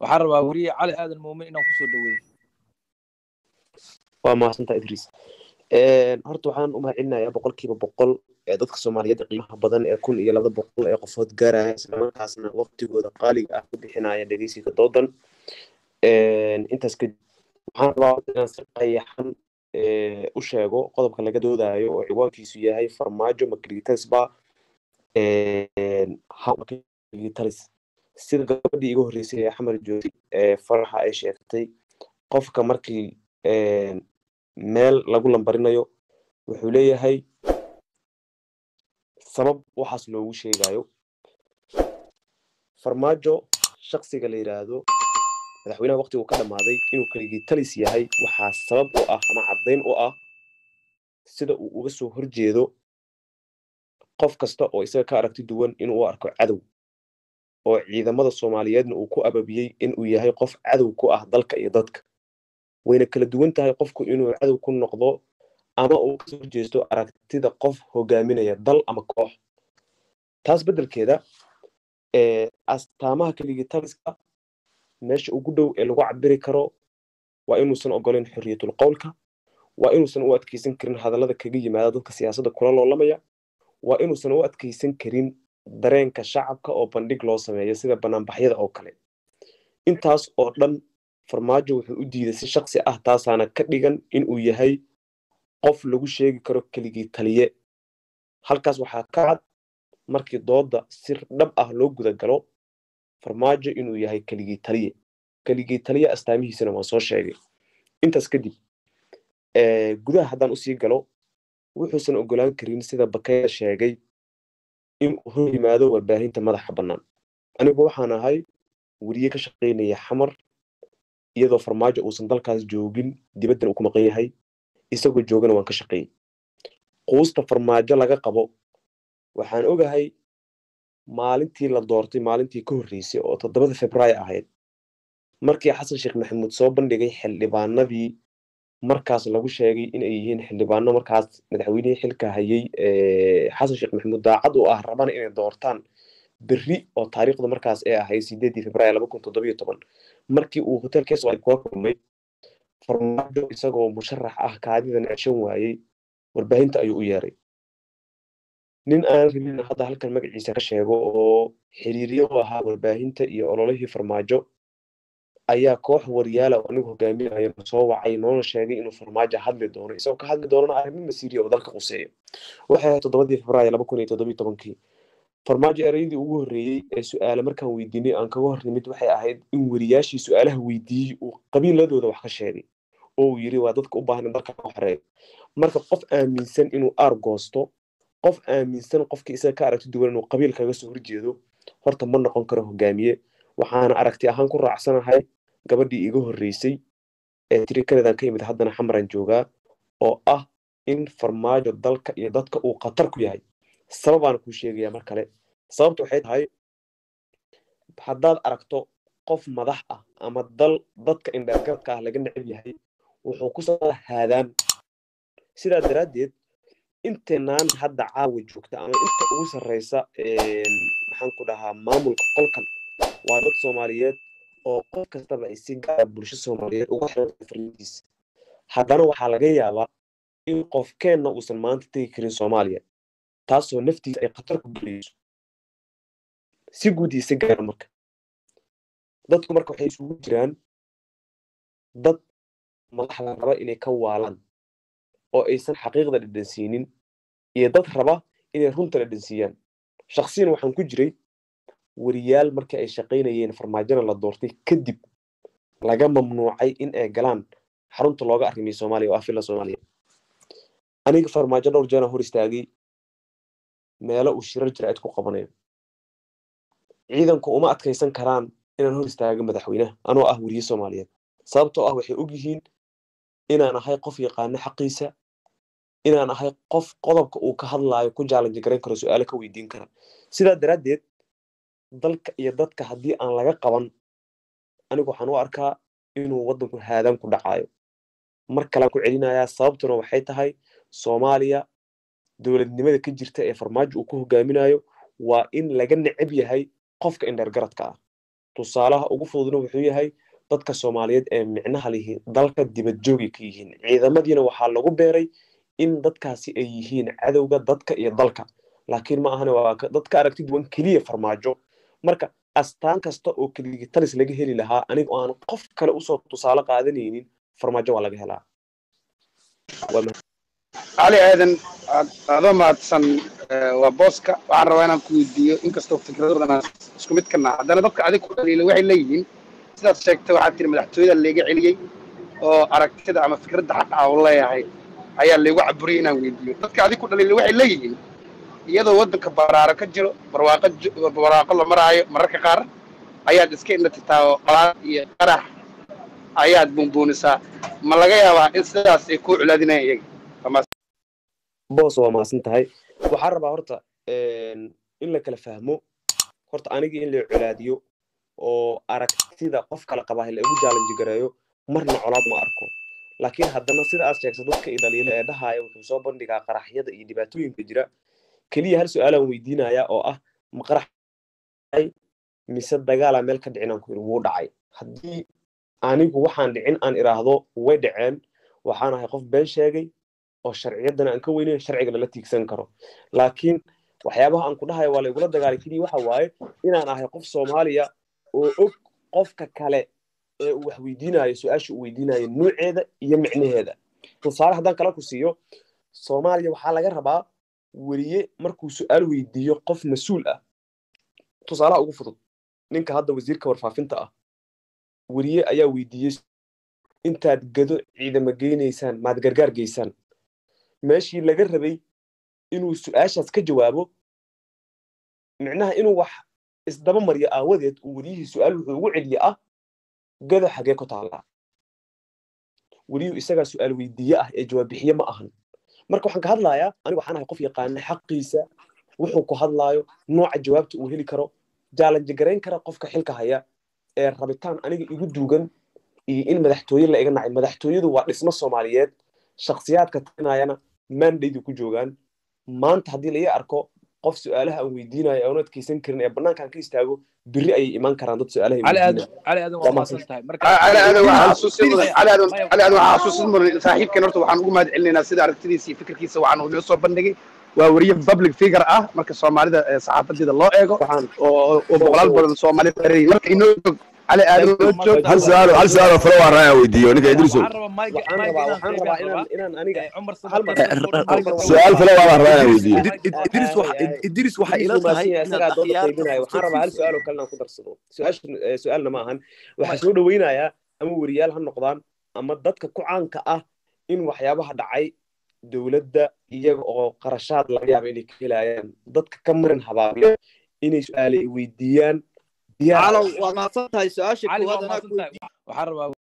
waxaan rabaa weriye cali aadan muumin inaan kusoo dhaweeyo waa mahadsantaa idriis horta waxaan u mahadcelinayaa boqolkiiba boqol ee dadka soomaaliyeed qiimaha badan ee kun iyo laba boqol ee qofood gaaraya islamarkaasna waqtigooda qaaliga ah ku bixinaya dhegeysiga doodan intaas kadib waxaan rabaa inaan si qayaxan u sheego qodobka laga doodayo oo ciwaankiisu yahay farmaajo makritasba talis sida gabadhii iga horreysay ee xamar jooti ee faraxa ay sheegtay qofka markii meel lagu lambarinayo wuxuu leeyahay sabab waxaas loogu sheegayo farmaajo shaksiga la yidhaahdo madaxweynaha waqtigu ka dhammaaday inuu keligii talis yahay waxaa sabab u ah ama caddayn u ah sida uu uga soo horjeedo qof kasta oo isaga ka aragti duwan inuu u arko cadow oo ciidamada soomaaliyeedna uu ku ababiyey inuu yahay qof cadow ku ah dalka iyo dadka wayna kala duwan tahay qofku inuu cadow ku noqdo ama uu kasoo horjeesto aragtida qof hogaaminaya dal ama koox taas beddelkeeda astaamaha keligii taliska meesha ugu dhow ee lagu cabiri karo waa inuusan ogoleyn xorriyatul qowlka waa inuusan u adkeysan karin hadallada kaga yimaada dadka siyaasadda kula loolamaya waa inuusan u adkeysan karin dareenka shacabka oo bandhig loo sameeyo sida banaanbaxyada oo kale intaas oo dhan farmaajo wuxuu u diiday si shaksi ah taasaana ka dhigan inuu yahay qof lagu sheegi karo keligii taliye halkaas waxaa ka cad markii doodda si dhab ah loo guda galo farmaajo inuu yahay keligii taliye keligii taliye astaamihiisana waan soo sheegay intaas kadib gudaha haddaan usii galo wuxuusan ogolaan karin sida bakaya sheegay inuu hor yimaado warbaahinta madaxa bannaan anigu waxaan ahay weriye ka shaqaynaya xamar iyadoo farmaajo uusan dalkaas joogin dibaddan uu ku maqan yahay isagoo joogana waan ka shaqeeyey quusta farmaajo laga qabo waxaan ogahay maalintii la doortay maalintii ka horreysay oo toddobada februaayo ahayd markii xasan sheekh maxamuud soo bandhigay xildhibaanadii markaas lagu sheegay inay yihiin xildhibaano markaas madaxweynihii xilka hayay xasan sheekh maxamuud daacad u ah rabana inay doortaan berri oo taariikhda markaas ee ahayd sideedii februaayo laba kun toddobiyo toban markii uu hotelkees ay kula kulmay farmaajo isagoo musharax ah kaadidan ceshan waayey warbaahinta ayuu u yeeray nin aan rabin hadda halkan magaciisa ka sheego oo xiriiryo u ahaa warbaahinta iyo ololihii farmaajo ayaa koox waryaala oo anigu hogaaminayo soo wacay noona sheegay inuu farmaajo hadli doono isagoo ka hadli doonana arrimo masiiriya oo dalka quseeya waxay ahayd toddobadii februaayo laba kun iyo toddobiyo tobankii farmaajo ereyadii ugu horreeyey ee su-aale markaan weydiinay aan kaga hor nimid waxay ahayd in weriyaashii su-aalaha weydiiyey uu qabiiladooda wax ka sheegay oo uu yiri waa dadka u baahan in dalka ka xoreeyo marka qof aaminsan inuu aar goosto qof aaminsan qofkii isaga ka aragti duwan inuu qabiil kaga soo horjeedo horta ma noqon karo hogaamiye waxaana aragti ahaan ku raacsanahay gabadhii iga horreysay ee tiri kanadan ka yimid haddana xamaran joogaa oo ah in farmaajo dalka iyo dadka uu khatar ku yahay sababaana kuu sheegaya mar kale sababta waxay tahay haddaad aragto qof madax ah ama dal dadka indheergaradka ah laga necab yahay wuxuu ku soo haadaan sidaa daraaddeed inteenaan hadda caawa joogta ama inta ugu sarreysa maxaan ku dhahaa maamulka qolkan waa dad soomaaliyeed oo qof kastaba ay si gaara bulsho soomaaliyeed uga xiran farlidiisa haddana waxaa laga yaabaa in qofkeenna uusan maanta tegi karin soomaaliya taasoo naftiisa ay khatar ku gelayso si guud iyo si gaara marka dadku marka waxay isugu jiraan dad madaxda raba inay ka waalaan oo aysan xaqiiqda dhadhansiinin iyo dad raba inay runta dhadhansiiyaan shaksiyan waxaan ku jiray weriyaal markii ay shaqaynayeen farmaajona la doortay kadib laga mamnuucay in ay galaan xarunta looga arrimay soomaaliya oo afila soomaaliya aniga farmaajo dhowr jeena hor istaagay meelo uu shirar jiraacid ku qabanayo ciidanku uma adkaysan karaan inaan hor istaago madaxweynaha anoo ah weriye soomaaliyeed sababtoo ah waxay og yihiin inaan ahay qof yaqaano xaqiisa inaan ahay qof qodobka uu ka hadlaayo ku jaalanji garan karo su-aalo ka weydiin kara sidaa daraaddeed dalka iyo dadka haddii aan laga qaban anigu waxaan u arkaa inuu waddanku haadaan ku dhacaayo mar kalean ku celinayaa sababtuna waxay tahay soomaaliya dowladnimada ka jirta ee farmaajo uu ku hogaaminayo waa in laga necab yahay qofka indheergaradka ah tusaalaha ugu fududna wuxuu yahay dadka soomaaliyeed ee micnaha lihi dalka dibad joogay ka yihiin ciidamadiina waxaa lagu beeray in dadkaasi ay yihiin cadowga dadka iyo dalka laakiin ma ahane waa dad ka aragti duwan keliya farmaajo marka astaan kasta oo keligitalis laga heli lahaa aniga aan qof kale usoo tusaale qaadanaynin farmaajo waa laga helaa cali aadan adoo mahadsan waa booska waxaan rabaa inaan ku weydiiyo inkastoo fikradoodan isku mid ka naha haddana dadka adig ku dhaliila waxay leeyihiin sidaad sheegtay waxaad tiri madaxtooyada layga celiyey oo aragtida ama fikradda xaqa u leeyahay ayaa laygu caburiyey inaan weydiiyo dadka adig ku dhaliila waxay leeyihiin iyadoo waddanka baraaro ka jiro barwaaqo barwaaqo la maraayo mararka qaar ayaad iska indhatitaa oo qalaad iyo qarax ayaad buunbuunisaa ma laga yaabaa in sidaas ay kuu culaadinayaan iyaga boos waa maasan tahay waxaan rabaa horta in la kala fahmo horta anigii in la colaadiyo oo aragtida qof kala qabaa la igu jaalanji gareeyo marna colaad ma arko laakiin haddana sida aad sheegto dadka idhaliila ee dhahaaya wuxuu soo bandhigaa qaraxyada iyo dhibaatooyinka jira keliya hal su-aalaan weydiinaya oo ah ma qarax mise dagaalaa meel ka dhicin aan ku iri wuu dhacay haddii anigu waxaan dhicin aan iraahdo way dhaceen waxaan ahay qof been sheegay oo sharciyaddana aan ka weynayn sharciga lala tiigsan karo laakiin waxyaabaha aan ku dhahayo waa laygula dagaalay keliya waxa waaye inaan ahay qof soomaaliya oo og qofka kale ee uu wax weydiinayo su-aasha uu weydiinayo nuuceeda iyo micnaheeda tusaale haddaan kala ku siiyo soomaaliya waxaa laga rabaa weriye markuu su-aal weydiiyo qof mas-uul ah tusaalaha ugu fudud ninka hadda wasiirka warfaafinta ah weriye ayaa weydiiyey intaad gado ciidama geynaysaan maad gargaar geysaan meeshii laga rabay inuu su-aashaas ka jawaabo micnaha inuu wax isdaba maryo aawadeed uu weriyihii su-aal wuxuu ugu celiye ah gado xagee ku taallaa weriyuhu isagaa su-aal weydiiye ah ee jawaab bixiye ma ahan marka waxaan ka hadlayaa anigu waxaan ahay qof yaqaana xaqiisa wuxuu ku hadlaayo nooca jawaabta uu heli karo jaalanji garayn kara qofka xilka haya ee rabitaan aniga igu duugan iyo in madaxtooye la iga nacay madaxtooyadu waa dhismo soomaaliyeed shakhsiyaadka talinayana mandaydu ku joogaan maanta haddii la ii arko qof su-aalaha aan weydiinayo aan adkeysan karin ee bannaankaan ka istaago biri ayay imaan karaan dad su-aalaha cali aadan cali aadan waa maasan tahay marka cali aadan waxaa xasuusin mudan cali aadan cali aadan waxaa xasuusin mudan saaxiibkan horta waxaan ugu mahad celinaynaa sida aragtidiisa iyo fikirkiisa waxaan uu inoo soo bandhigay waa weriye public figure ah marka soomaalida saxaafadeeda loo eego oo boqolaal badan soomaalida erey marka inoo jog cali aadan inoo joog hal su-aal hal su-aal oo falo waan rabaa weydiiyo ninka idriso waxaan rabaa waxaan rabaa inaan inaan aniga cumar hal mar su-aal falo waan rabaa inaan weydiiyo idris waxa idris waxa ila tahay isagaa dooda qaybinaya waxaan rabaa hal su-aal oo kale inaan ku darsado su-aasha su-aalna ma ahan waxaa soo dhaweynayaa ama weriyaal ha noqdaan ama dadka ku caanka ah in waxyaabaha dhacay dowladda iyaga oo qarashaad laga yaaba inay ka helayaan dadka ka marin habaabiya inay su-aale weydiiyaan calow waa mahadsan tahay su-aasha cali waa koowaad anaa maasan tahay waxaan rabaa